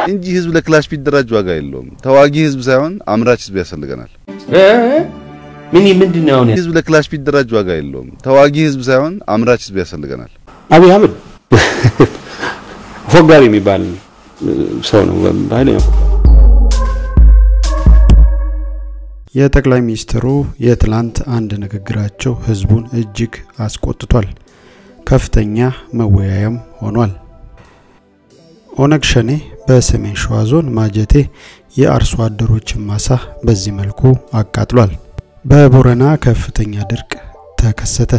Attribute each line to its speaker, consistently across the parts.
Speaker 1: እንጂ ህዝብ ለክላሽ ቢደራጅ ዋጋ የለውም። ተዋጊ ህዝብ ሳይሆን አምራች ህዝብ ያስፈልገናል።
Speaker 2: ምን ምንድን ነው አሁን?
Speaker 1: ህዝብ ለክላሽ ቢደራጅ ዋጋ የለውም። ተዋጊ ህዝብ ሳይሆን አምራች ህዝብ ያስፈልገናል።
Speaker 3: አብይ አህመድ ፎጋሪ የሚባል ሰው ነው። ኃይለኛ
Speaker 4: የጠቅላይ ሚኒስትሩ የትላንት አንድ ንግግራቸው ህዝቡን እጅግ አስቆጥቷል። ከፍተኛ መወያያም ሆኗል። ኦነግ ሸኔ በሰሜን ሸዋ ዞን ማጀቴ የአርሶ አደሮችን ማሳ በዚህ መልኩ አቃጥሏል። በቦረና ከፍተኛ ድርቅ ተከሰተ።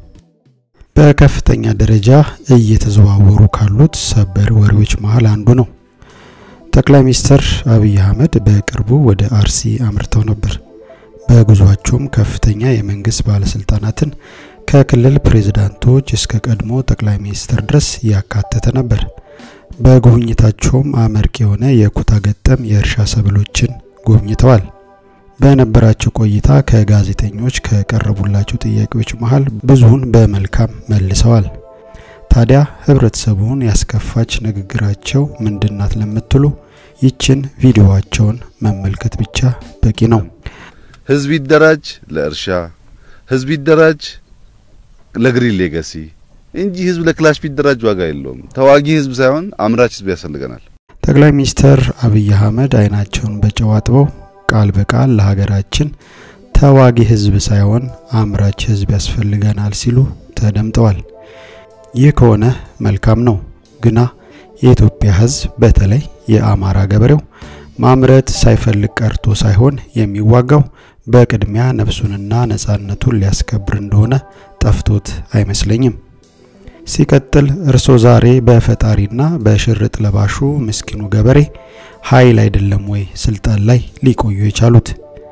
Speaker 4: በከፍተኛ ደረጃ እየተዘዋወሩ ካሉት ሰበር ወሬዎች መሃል አንዱ ነው። ጠቅላይ ሚኒስትር አብይ አህመድ በቅርቡ ወደ አርሲ አምርተው ነበር። በጉዟቸውም ከፍተኛ የመንግስት ባለስልጣናትን ከክልል ፕሬዝዳንቶች እስከ ቀድሞ ጠቅላይ ሚኒስትር ድረስ ያካተተ ነበር። በጉብኝታቸውም አመርቂ የሆነ የኩታ ገጠም የእርሻ ሰብሎችን ጎብኝተዋል። በነበራቸው ቆይታ ከጋዜጠኞች ከቀረቡላቸው ጥያቄዎች መሃል ብዙውን በመልካም መልሰዋል። ታዲያ ህብረተሰቡን ያስከፋች ንግግራቸው ምንድናት ለምትሉ ይችን ቪዲዮዋቸውን መመልከት ብቻ በቂ ነው።
Speaker 1: ህዝብ ይደራጅ ለእርሻ፣ ህዝብ ይደራጅ ለግሪን ሌጋሲ እንጂ ህዝብ ለክላሽ ቢደራጅ ዋጋ የለውም። ተዋጊ ህዝብ ሳይሆን አምራች ህዝብ ያስፈልገናል።
Speaker 4: ጠቅላይ ሚኒስትር አብይ አህመድ አይናቸውን በጨው አጥበው ቃል በቃል ለሀገራችን ተዋጊ ህዝብ ሳይሆን አምራች ህዝብ ያስፈልገናል ሲሉ ተደምጠዋል። ይህ ከሆነ መልካም ነው። ግና የኢትዮጵያ ህዝብ በተለይ የአማራ ገበሬው ማምረት ሳይፈልግ ቀርቶ ሳይሆን የሚዋጋው በቅድሚያ ነፍሱንና ነጻነቱን ሊያስከብር እንደሆነ ጠፍቶት አይመስለኝም። ሲቀጥል እርሶ ዛሬ በፈጣሪና በሽርጥ ለባሹ ምስኪኑ ገበሬ ኃይል አይደለም ወይ ስልጣን ላይ ሊቆዩ የቻሉት?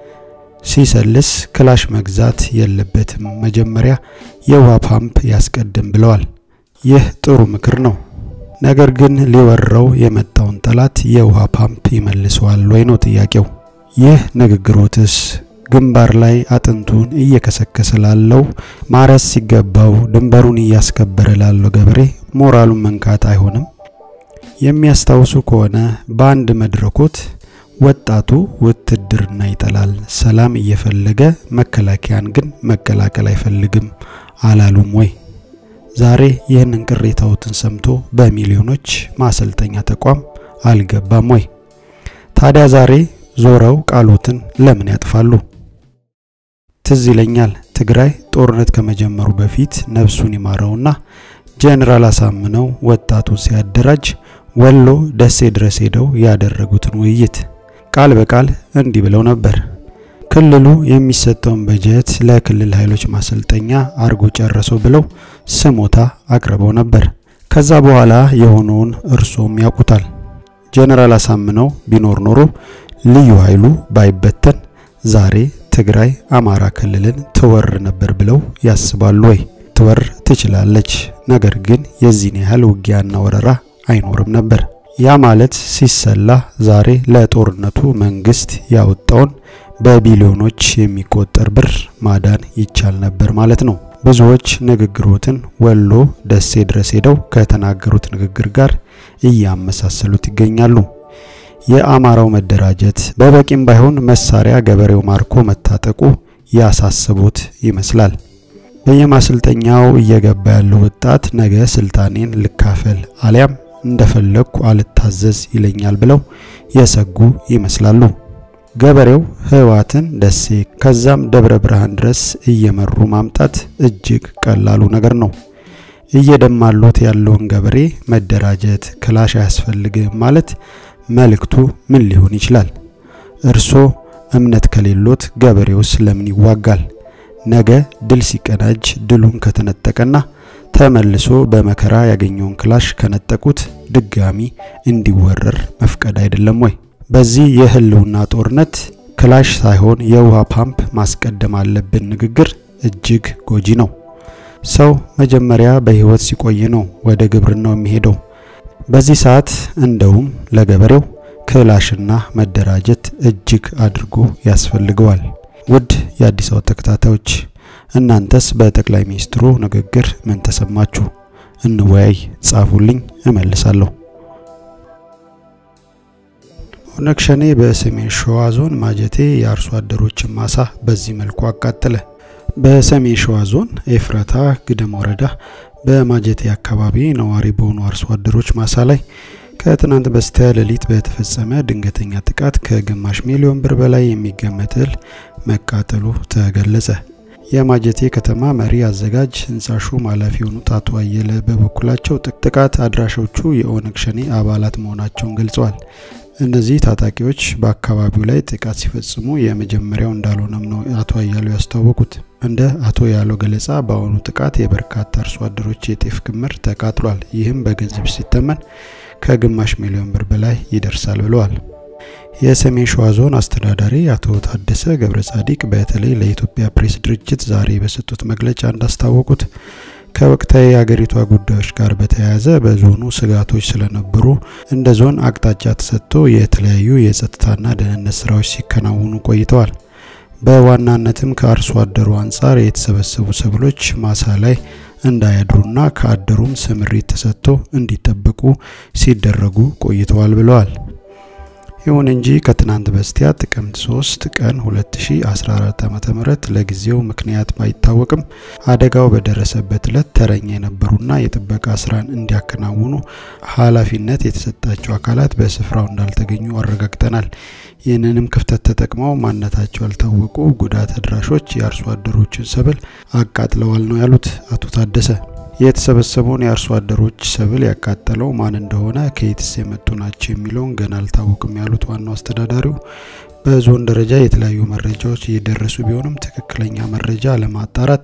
Speaker 4: ሲሰልስ ክላሽ መግዛት የለበትም መጀመሪያ የውሃ ፓምፕ ያስቀድም ብለዋል። ይህ ጥሩ ምክር ነው። ነገር ግን ሊወረው የመጣውን ጠላት የውሃ ፓምፕ ይመልሰዋል ወይ ነው ጥያቄው። ይህ ንግግሮትስ ግንባር ላይ አጥንቱን እየከሰከሰ ላለው ማረስ ሲገባው ድንበሩን እያስከበረ ላለው ገበሬ ሞራሉን መንካት አይሆንም? የሚያስታውሱ ከሆነ በአንድ መድረኮት ወጣቱ ውትድርና ይጠላል፣ ሰላም እየፈለገ መከላከያን ግን መቀላቀል አይፈልግም አላሉም ወይ? ዛሬ ይህንን ቅሬታዎትን ሰምቶ በሚሊዮኖች ማሰልጠኛ ተቋም አልገባም ወይ? ታዲያ ዛሬ ዞረው ቃሎትን ለምን ያጥፋሉ? ትዝ ይለኛል ትግራይ ጦርነት ከመጀመሩ በፊት ነፍሱን ይማረውና ጄኔራል አሳምነው ወጣቱን ሲያደራጅ ወሎ ደሴ ድረስ ሄደው ያደረጉትን ውይይት ቃል በቃል እንዲህ ብለው ነበር። ክልሉ የሚሰጠውን በጀት ለክልል ኃይሎች ማሰልጠኛ አርጎ ጨረሰው ብለው ስሞታ አቅርበው ነበር። ከዛ በኋላ የሆነውን እርሶም ያውቁታል። ጄኔራል አሳምነው ቢኖር ኖሮ ልዩ ኃይሉ ባይበተን ዛሬ ትግራይ አማራ ክልልን ትወር ነበር ብለው ያስባሉ ወይ? ትወር ትችላለች፣ ነገር ግን የዚህን ያህል ውጊያና ወረራ አይኖርም ነበር። ያ ማለት ሲሰላ ዛሬ ለጦርነቱ መንግስት ያወጣውን በቢሊዮኖች የሚቆጠር ብር ማዳን ይቻል ነበር ማለት ነው። ብዙዎች ንግግሮትን ወሎ ደሴ ድረስ ሄደው ከተናገሩት ንግግር ጋር እያመሳሰሉት ይገኛሉ። የአማራው መደራጀት በበቂም ባይሆን መሳሪያ ገበሬው ማርኮ መታጠቁ ያሳስቡት ይመስላል። በየማሰልጠኛው እየገባ ያለው ወጣት ነገ ስልጣኔን ልካፈል አሊያም እንደፈለግኩ አልታዘዝ ይለኛል ብለው የሰጉ ይመስላሉ። ገበሬው ህወሓትን ደሴ ከዛም ደብረ ብርሃን ድረስ እየመሩ ማምጣት እጅግ ቀላሉ ነገር ነው። እየደማሉት ያለውን ገበሬ መደራጀት ክላሽ አያስፈልግም ማለት መልእክቱ ምን ሊሆን ይችላል? እርሶ እምነት ከሌሎት ገበሬውስ ለምን ይዋጋል? ነገ ድል ሲቀናጅ ድሉን ከተነጠቀና ተመልሶ በመከራ ያገኘውን ክላሽ ከነጠቁት ድጋሚ እንዲወረር መፍቀድ አይደለም ወይ? በዚህ የህልውና ጦርነት ክላሽ ሳይሆን የውሃ ፓምፕ ማስቀደም አለብን ንግግር እጅግ ጎጂ ነው። ሰው መጀመሪያ በህይወት ሲቆይ ነው ወደ ግብርናው የሚሄደው። በዚህ ሰዓት እንደውም ለገበሬው ክላሽና መደራጀት እጅግ አድርጎ ያስፈልገዋል። ውድ የአዲስ አበባ ተከታታዮች እናንተስ በጠቅላይ ሚኒስትሩ ንግግር ምን ተሰማችሁ? እንወያይ፣ ጻፉልኝ፣ እመልሳለሁ። ኦነግ ሸኔ በሰሜን ሸዋ ዞን ማጀቴ የአርሶ አደሮችን ማሳ በዚህ መልኩ አቃጠለ። በሰሜን ሸዋ ዞን ኤፍራታ ግድም ወረዳ በማጀቴ አካባቢ ነዋሪ በሆኑ አርሶ አደሮች ማሳ ላይ ከትናንት በስቲያ ሌሊት በተፈጸመ ድንገተኛ ጥቃት ከግማሽ ሚሊዮን ብር በላይ የሚገመት እህል መቃጠሉ ተገለጸ። የማጀቴ ከተማ መሪ አዘጋጅ ህንጻ ሹም ኃላፊ የሆኑት አቶ አየለ በበኩላቸው ጥቃት አድራሾቹ የኦነግ ሸኔ አባላት መሆናቸውን ገልጸዋል። እነዚህ ታጣቂዎች በአካባቢው ላይ ጥቃት ሲፈጽሙ የመጀመሪያው እንዳልሆነም ነው አቶ አያሌው ያስታወቁት። እንደ አቶ ያለው ገለጻ በአሁኑ ጥቃት የበርካታ አርሶ አደሮች የጤፍ ክምር ተቃጥሏል። ይህም በገንዘብ ሲተመን ከግማሽ ሚሊዮን ብር በላይ ይደርሳል ብለዋል። የሰሜን ሸዋ ዞን አስተዳዳሪ አቶ ታደሰ ገብረ ጻዲቅ በተለይ ለኢትዮጵያ ፕሬስ ድርጅት ዛሬ በሰጡት መግለጫ እንዳስታወቁት ከወቅታዊ የሀገሪቷ ጉዳዮች ጋር በተያያዘ በዞኑ ስጋቶች ስለነበሩ እንደ ዞን አቅጣጫ ተሰጥቶ የተለያዩ የጸጥታና ደህንነት ስራዎች ሲከናወኑ ቆይተዋል። በዋናነትም ከአርሶ አደሩ አንጻር የተሰበሰቡ ሰብሎች ማሳ ላይ እንዳያድሩና ከአደሩም ስምሪት ተሰጥቶ እንዲጠበቁ ሲደረጉ ቆይተዋል ብለዋል። ይሁን እንጂ ከትናንት በስቲያ ጥቅምት 3 ቀን 2014 ዓ.ም ለጊዜው ምክንያት ባይታወቅም አደጋው በደረሰበት ዕለት ተረኛ የነበሩና የጥበቃ ስራን እንዲያከናውኑ ኃላፊነት የተሰጣቸው አካላት በስፍራው እንዳልተገኙ አረጋግጠናል። ይህንንም ክፍተት ተጠቅመው ማንነታቸው ያልታወቁ ጉዳት አድራሾች የአርሶ አደሮችን ሰብል አቃጥለዋል ነው ያሉት አቶ ታደሰ። የተሰበሰበውን የአርሶ አደሮች ሰብል ያቃጠለው ማን እንደሆነ ከየትስ የመጡ ናቸው የሚለውን ገና አልታወቅም ያሉት ዋናው አስተዳዳሪው በዞን ደረጃ የተለያዩ መረጃዎች እየደረሱ ቢሆንም ትክክለኛ መረጃ ለማጣራት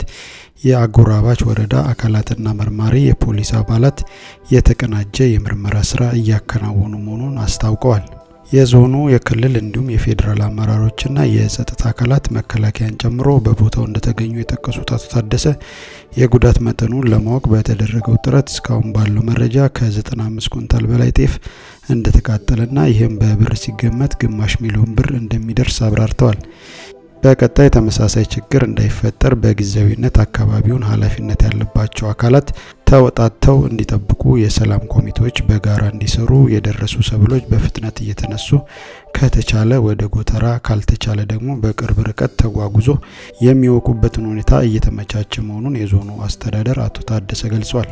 Speaker 4: የአጎራባች ወረዳ አካላትና መርማሪ የፖሊስ አባላት የተቀናጀ የምርመራ ስራ እያከናወኑ መሆኑን አስታውቀዋል። የዞኑ የክልል እንዲሁም የፌዴራል አመራሮችና የጸጥታ አካላት መከላከያን ጨምሮ በቦታው እንደተገኙ የጠቀሱት አቶ ታደሰ የጉዳት መጠኑን ለማወቅ በተደረገው ጥረት እስካሁን ባለው መረጃ ከ95 ኩንታል በላይ ጤፍ እንደተቃጠለና ይህም በብር ሲገመት ግማሽ ሚሊዮን ብር እንደሚደርስ አብራርተዋል። በቀጣይ ተመሳሳይ ችግር እንዳይፈጠር በጊዜያዊነት አካባቢውን ኃላፊነት ያለባቸው አካላት ተወጣተው እንዲጠብቁ የሰላም ኮሚቴዎች በጋራ እንዲሰሩ፣ የደረሱ ሰብሎች በፍጥነት እየተነሱ ከተቻለ ወደ ጎተራ ካልተቻለ ደግሞ በቅርብ ርቀት ተጓጉዞ የሚወቁበትን ሁኔታ እየተመቻቸ መሆኑን የዞኑ አስተዳደር አቶ ታደሰ ገልጿል።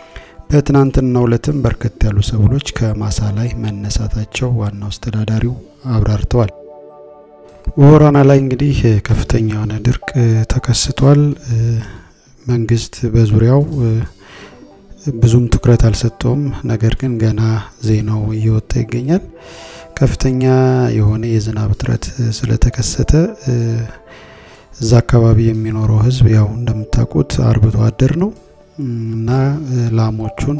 Speaker 4: በትናንትናው ዕለትም በርከት ያሉ ሰብሎች ከማሳ ላይ መነሳታቸው ዋናው አስተዳዳሪው አብራርተዋል። በሆራና ላይ እንግዲህ ከፍተኛ የሆነ ድርቅ ተከስቷል። መንግስት በዙሪያው ብዙም ትኩረት አልሰጠውም። ነገር ግን ገና ዜናው እየወጣ ይገኛል። ከፍተኛ የሆነ የዝናብ እጥረት ስለተከሰተ እዛ አካባቢ የሚኖረው ሕዝብ ያው እንደምታውቁት አርብቶ አደር ነው እና ላሞቹን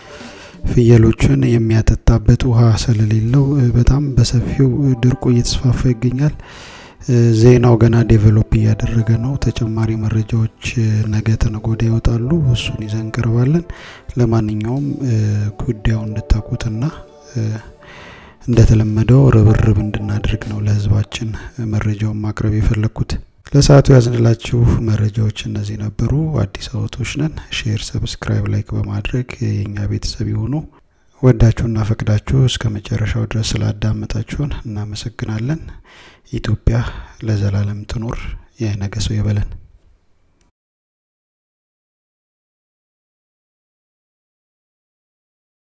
Speaker 4: ፍየሎችን የሚያጠጣበት ውሃ ስለሌለው በጣም በሰፊው ድርቁ እየተስፋፋ ይገኛል። ዜናው ገና ዴቨሎፕ እያደረገ ነው። ተጨማሪ መረጃዎች ነገ ተነጎዳ ይወጣሉ። እሱን ይዘን እንቀርባለን። ለማንኛውም ጉዳዩ እንድታውቁትና እንደተለመደው ርብርብ እንድናደርግ ነው ለህዝባችን መረጃውን ማቅረብ የፈለግኩት። ለሰዓቱ ያዝንላችሁ መረጃዎች እነዚህ ነበሩ። አዲስ አበቦች ነን። ሼር፣ ሰብስክራይብ፣ ላይክ በማድረግ የእኛ ቤተሰብ የሆኑ ወዳችሁና ፈቅዳችሁ እስከ መጨረሻው ድረስ ስላዳመጣችሁን እናመሰግናለን። ኢትዮጵያ ለዘላለም ትኖር። የነገ ሰው ይበለን።